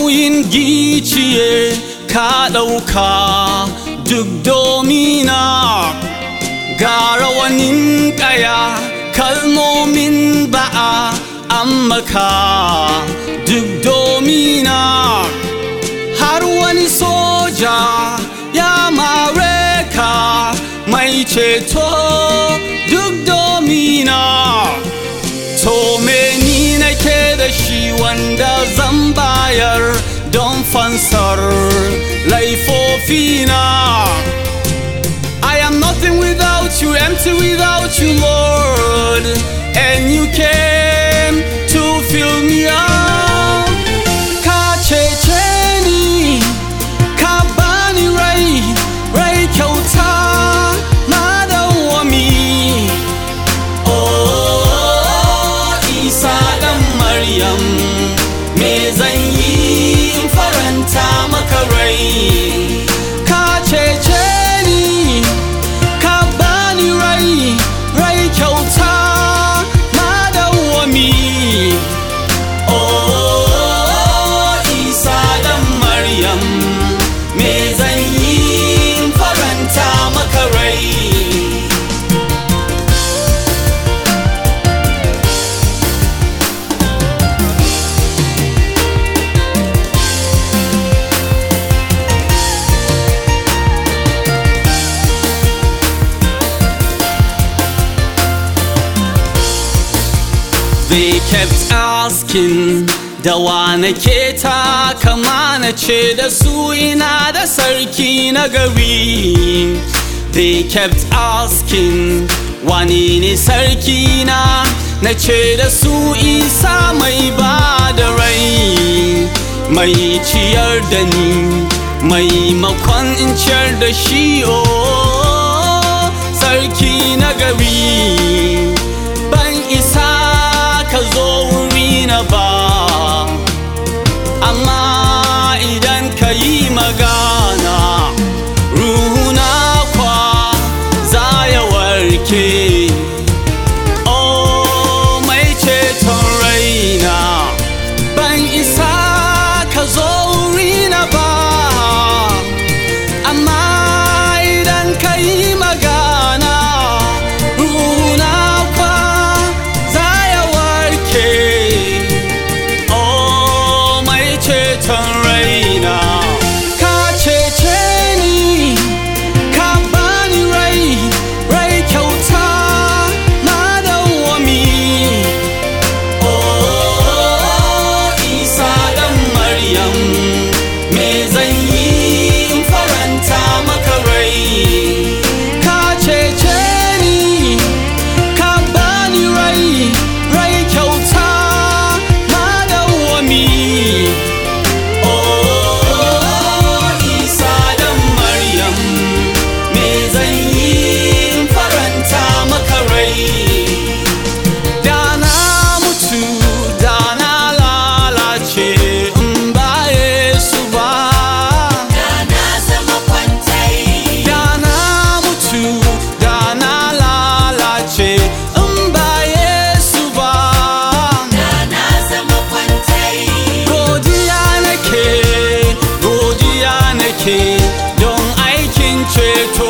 nauyin giciye ka ɗauka duk domina ga rawanin ƙaya kalmomin ba'a ammaka duk domina har wani soja ya mare ka mai ceto duk domina to me ni nake da shi wanda zan bayar don fansar laifofina I am nothing without you, empty without you, Lord. And you came to fill me up. Ka cece ni, ka bani rai, rai kyauta na dawwami. Oh, Isa ɗan Maryam, me zan yi in faranta maka rai? Ka cece ni, ka bani rai, rai kyauta na dawwami. Oh, Isa ɗan Maryam, me zan yi in faranta maka rai? They kept asking da wa nake ta kama na ce da su ina da sarki na gari They kept asking wani ne sarki na na ce da su isa mai ba da rai mai ciyar da ni mai makon in ciyar da shi oh sarki na gari ban isa ka zo wuri na ba amma idan ka yi magana ruhuna kwa za ya warke oh mai ceton raina ban isa ka zo wuri na ba amma idan ka yi magana ruhuna kwa za ya warke oh mai ceton raina ka cece ni ka bani rai rai kyauta na dawwami oh isa dan maryam me zan yi in faranta maka rai ka cece ni ka bani rai rai kyauta na dawwami oh isa dan maryam me zan yi in faranta maka rai da na mutu da na lalace in ba Yesu ba na zama kwantai da na mutu da na lalace in ba Yesu ba na zama kwantai godiya nake godiya nake don aikin ceto